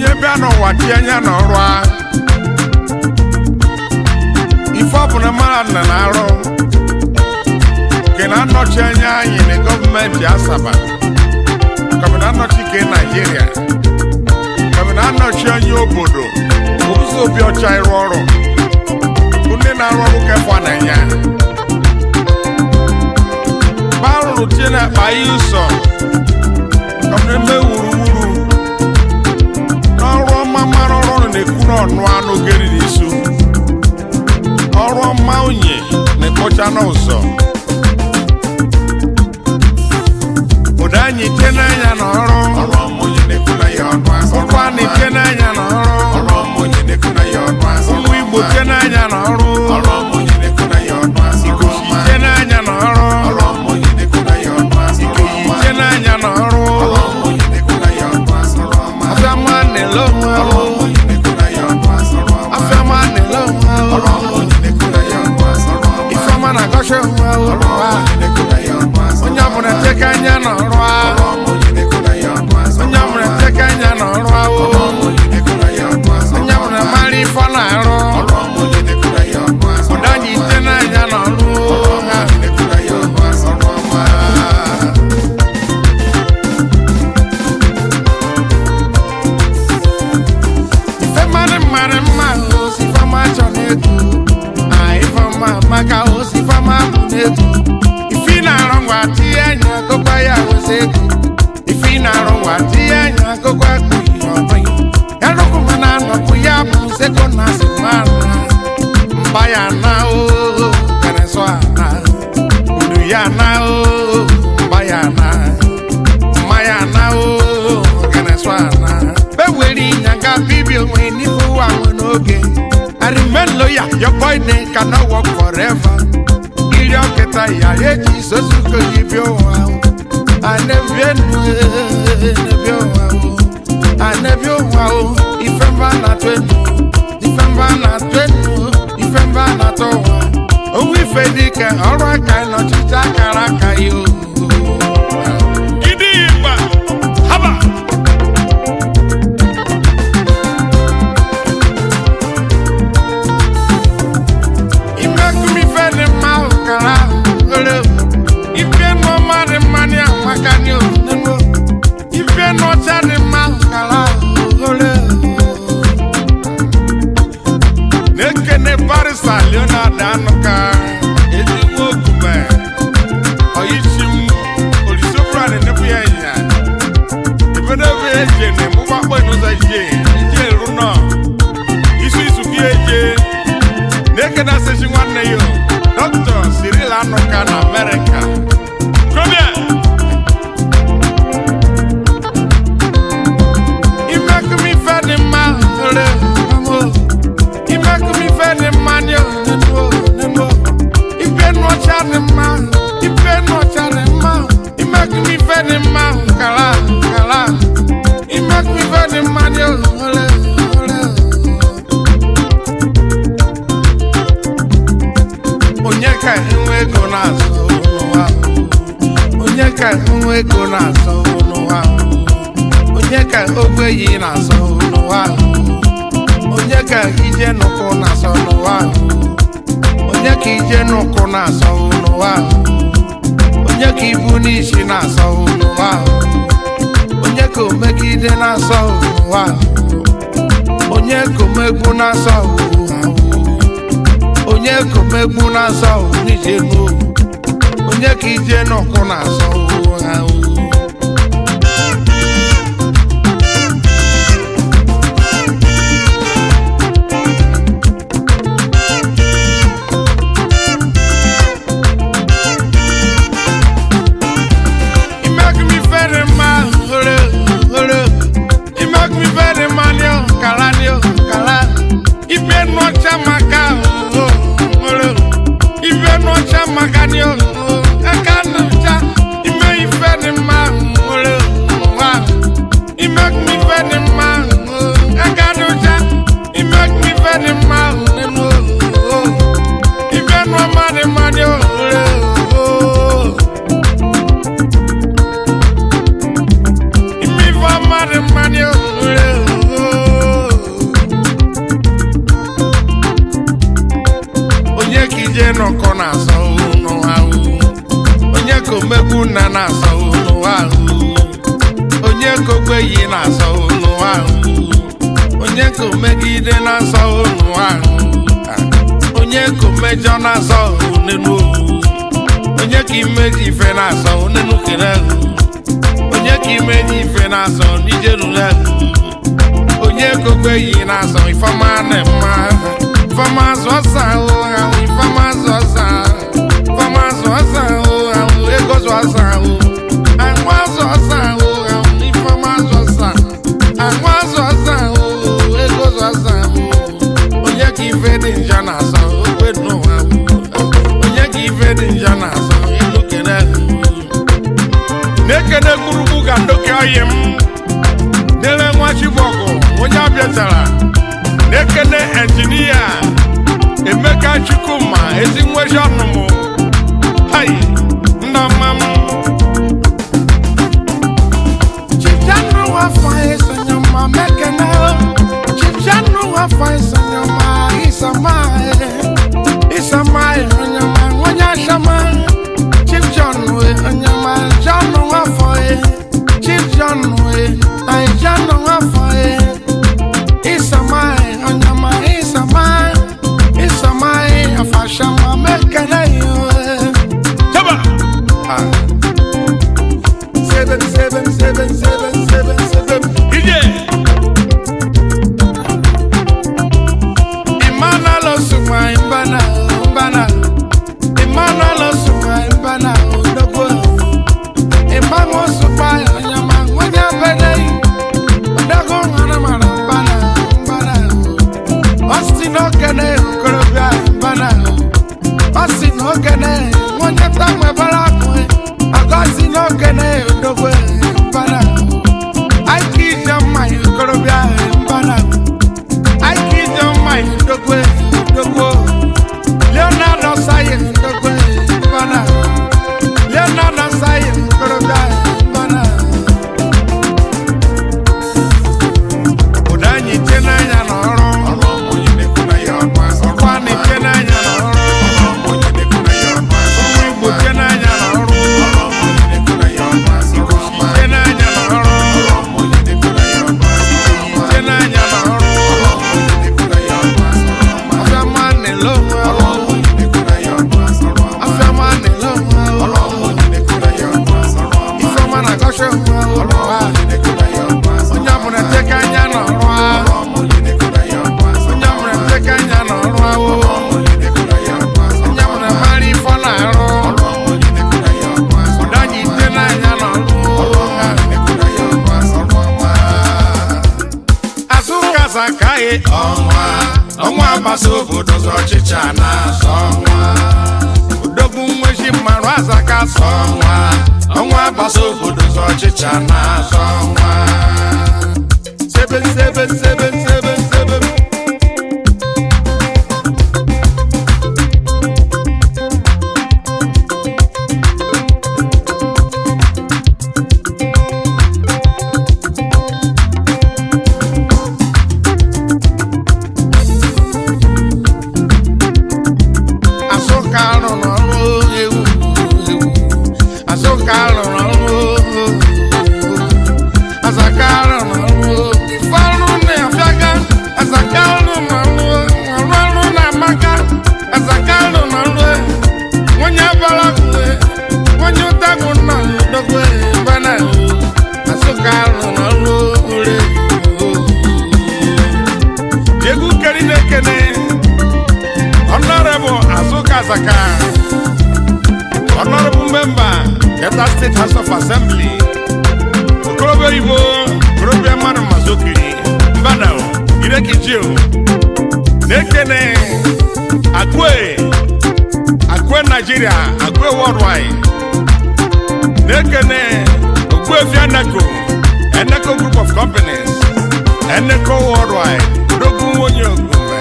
onye bịa n'ụwa tie anya n'ọrụ a ife ọbụla mmadụ na na-arụ nke na-anọchi anya anyị na gọọmenti Asaba kọbụ na-anọchi ke Naijiria kọbụ na-anọchi anya obodo ụzọ obi ọcha ịrụ ọrụ ndị na-arụ ọrụ kefọ na ya barụrụ tie na akpa ihe ụsọ kọbụ na-eme wuruwuru n'ọrụ ọma mara ọrụ ọrụ na-ekwu n'ọnụ anụ geri n'isu ọrụ ọma unyi na-ekpocha n'ụzọ ụda anyị tie n'anya n'ọrụ ọrụ ọma onye na-ekwu na ya ọnụ azụ ụkwa anyị tie n'anya n'ọrụ ọrụ ọma onye na-ekwu na ya ọnụ azụ ụmụ Igbo tie n'anya n'ọrụ ọrụ ọma onye na-ekwu na ya ọnụ azụ Ikoshi tie n'anya n'ọrụ ọrụ ọma onye na-ekwu na ya ọnụ azụ Ikoyi tie n'anya n'ọrụ ọrụ ọma onye na-ekwu na ya ọnụ azụ ọrụ ọma afịama na-ele onwe ọrụ ahụ ọma onye na-ekwu na ya ọnụ azụ ọrụ ọma afịama na-ele onwe ọrụ ahụ ọma onye na-ekwu na ya ọnụ azụ ọrụ ọma ifeọma na-agọcha onwe ahụ ọrụ ọma onye na-ekwu na ya ọnụ azụ onye ọbụla teka anya n'ọrụ ọrụ ahụ ọma onye na-ekwu na ya ọnụ azụ onye ọbụla teka anya n'ọrụ ahụ ọrụ ọma onye na-ekwu na ya ọnụ azụ onye ọbụla mara ife ọ na-arụ ọrụ ọma onye na-ekwu na ya ọnụ azụ ụda anyị ite n'anya n'ọrụ ọrụ ọma onye na-ekwu na ya ọnụ azụ ọrụ ọma ife mmadụ mmadụ mma osi fama chọ n'ego a ifeọma maka osi fama bụ n'ego ife ị na-arụ ngwa tinye anya akụkọ ya osi ego ife ị na-arụ ngwa tinye anya akụkọ akpụghị ọbụghị ya rụkwụ mana anọpụ ya bụ seko na simana mba ya na o kereso ana uru ya na o mba ya na mmanya na o kereso ana bewere ịnyanga bibi onwe n'ife ụwa nwe n'oge arimelo ya your boy name cannot work forever iri ọkịta ya eji isosuko yi bịa ụwa anebienu enebi ụwa anebi ụwa o ife mba na-atụ enu ife mba na-atụ enu ife mba na-atụ ụwa owu ife dike ọrụ aka nọchite akara aka ya o gidi igba haba imekumi ife dị mma ahụ kara ahụ ore ife n'ọma dị mma dị amaka dị onenwo ife n'ọcha dị mma ahụ kara ahụ ore na-ekene barisa leonard anụka ezigbo ogume oyichim olisobra na-enebu ya ịnya ebedebe eje na-emụba akpọ n'ụzọ ije ije eru nọ isi isuku eje na-ekene asịchi nwanne ya dọkịta Cyril Anụka na Amerịka Kobia imekumi ife dị mma ore mamo imekumi ife dị mma nye oneno oneno ife nọcha dị mma ife nọcha dị mma imekumi ife dị mma kala kala imekumi ife dị mma nye ore ore onye ka enwe ego na-azụ n'ụwa onye ka enwe ego na-azụ n'ụwa onye ka ogbenye na-azụ n'ụwa onye ka ije n'ụkwụ na-azụ n'ụwa onye ka ije n'ụkwụ na-azụ n'ụwa onye ka ibu n'isi na-azụ n'ụwa onye ka omegide na-azụ n'ụwa onye ka omegbu na-azụ n'ụwa onye komegbu na-azọ n'ije nu onye ka ije n'ụkwụ na-azọ ha imegumi fere mma ore ore imegumi fere mma ni o kala ni o kala ife nọcha maka o ore ife nọcha maka ni o aka nọcha ime ife dị mma omegbu nna na-asọ n'ụwa ahụ onye ka ogbenyi na-asọ n'ụwa ahụ onye ka omegide na-asọ n'ụwa ahụ onye ka omejọ na-asọ n'elu onye ka imeji ife na-asọ n'elu kere ahụ onye ka imeji ife na-asọ n'ijerule ahụ onye ka ogbenyi na-asọ ifeọma na mma ifeọma azụ ọsa ahụ ahụ ifeọma azụ ọsa ahụ ifeọma azụ ọsa ahụ ahụ ego zụ ọsa ahụ ahụ azụ ọsa ahụ ahụ ifeọma azụ ọsa ahụ azụ ọsa ahụ ego zụ ọsa ahụ onye ka ife dị njọ na-asọ okwe n'ụwa ahụ onye ka ife dị njọ na-asọ elu kere ahụ na-ekene gburugburu ga ndoke ọyị m dere nwa chibọgụ onye abịatara na-ekene enjinia emeka chukwuma ezi nweji ọnụmụ hai ndọma m chijanu afọ esonyọma mekene chijanu afọ esonyọma isama isama onyọma onye asama chief john we onyọma john afọ chief john we anyị john afọ isama onyọma isama isama afashama mekene yo Chaba! Ah. Seven, seven, seven, seven, seven, seven. DJ! Emmanuel Osuma, Mbana, Mbana. Emmanuel Osuma, Mbana, Odogwo. Emmanuel Osuma, Onyama, Nwanya Bene. Odogwo, Nwanamara, Mbana, Mbana. Austin Okene, Okorobịa, Mbana. Austin Okene, Nwanya Tamwe Barakwe. Augustine Okene, Odogwo, Mbana. Aiki Jamma, Okorobịa, Mbana. Aiki Jamma, Odogwo, Odogwo. Leonardo Saye, Odogwo, Mbana. Leonardo Saye, Okorobịa, Mbana. Ụda anyị tie n'anya n'ọrụ. ọrụ ọmụ onye na-ekwu na ya ọnụ azụ Ọkwa anyị tie n'anya n'ọrụ. ọrụ ọmụ onye na-ekwu na ya ọnụ azụ Ụmụ Igbo tie n'anya n'ọrụ. ọrụ ọmụ onye na-ekwu na ya ọnụ azụ ọma Tie n'anya n'ọrụ. ọrụ ọmụ onye na-ekwu na ya ọnụ azụ ọma Tie n'anya n'ọrụ. ọrụ ọmụ onye na-ekwu na ya ọnụ azụ ọma Afịama na-ele onwe ọrụ ọrụ. ọmụ onye na-ekwu na ya ọnụ azụ ọma Afịama na-ele onwe ọrụ ọrụ. ọmụ onye na-ekwu na ya ọnụ azụ ọma Ifeọma na-agọchi onwe ọrụ. ọrụ ọmụ onye na-ekwu na ya ọnụ azụ Onye ọbụla teka anya n'ọrụ ọrụ ahụ. ọmụ onye na-ekwu na ya ọnụ azụ Onye ọbụla teka anya n'ọrụ ahụ. ọrụ ọmụ onye na-ekwu na ya ọnụ azụ Onye ọbụla mara ife ọ na-arụ. ọrụ ọmụ onye na-ekwu na ya ọnụ azụ Ụda anyị tie n'anya n'ọrụ. ọrụ ọmụ onye na-ekwu na ya ọnụ azụ ọma Azụka zakaghị ọnwa ọnwa agbasa obodo zọ ọchịcha na-azọ ọnwa odogwu nweji mmarụ azaka sọ. ọnwa ọnwa agbasa obodo zọ ọchịcha na-azọ ọnwa Sebe sebe sebe sebe sebe. Asụka rụrụ ọrụ ewu ewu. Asụka rụrụ ọrụ Azaka rụrụ ọrụ ife ọrụ na-afịaga Azaka rụrụ ọrụ ọrụ ọrụ na-amaka Azaka rụrụ ọrụ nwonye bara uwe nwonye ụtagbu nọ n'odogwe bana Asụka rụrụ ọrụ ure egwu keri na-ekene Honorable Azuka Azaka Honorable Member Delta State House of Assembly okorobịa oyibo okorobịa mmadụ mazokiri mbadao irekijio na-ekene akwe akwe naijiria akwe worldwide na-ekene ogbuefi eneco eneco group of companies eneco worldwide dogun onye ogume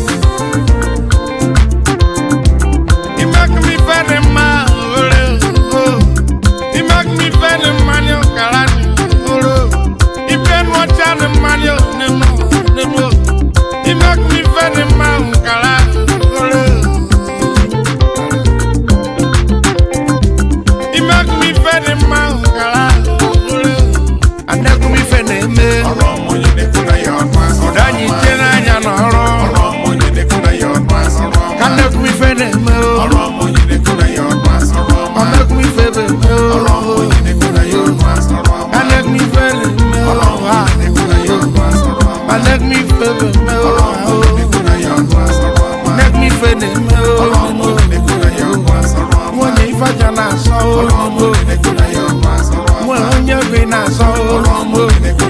You make me very mad, oh, oh. You make me very mad, oh, karani, oh, oh. You been watching the man, oh, no, no, no, no. You make me very mad, oh, karani, oh, oh. You make me ife dị mma gara anegwu m ife na-eme ọrụ ọmụ onye na-ekwu na ya ọnụ asọ ụda anyị ije n'anya n'ọrụ ọrụ ọmụ onye na-ekwu na ya ọnụ asọ ọrụ ọma. ka anegwu m ife na-eme ọrụ ọmụ onye na-ekwu na ya ọnụ asọ ọrụ ọma. anegwu m ife na-eme ọrụ ọmụ onye na-ekwu na ya ọnụ asọ ọrụ ọma. anegwu m ife na-eme ọrụ ọmụ onye na-ekwu na ya ọnụ asọ ọrụ ọma. anegwu m ife na-eme ọrụ ọmụ onye na-ekwu na ya ọnụ asọ ọrụ ọma. anegwu m ife na-eme ọrụ ọmụ onye na-ekwu na ya ọnụ asọ ọrụ ọma. nwunye ifaja na-asọ ọrụ ọmụ onye na-ekwu na ya ọnụ asọ ọrụ ọma. nwe onye bi na-asọ ọrụ ọmụ onye na-ekwu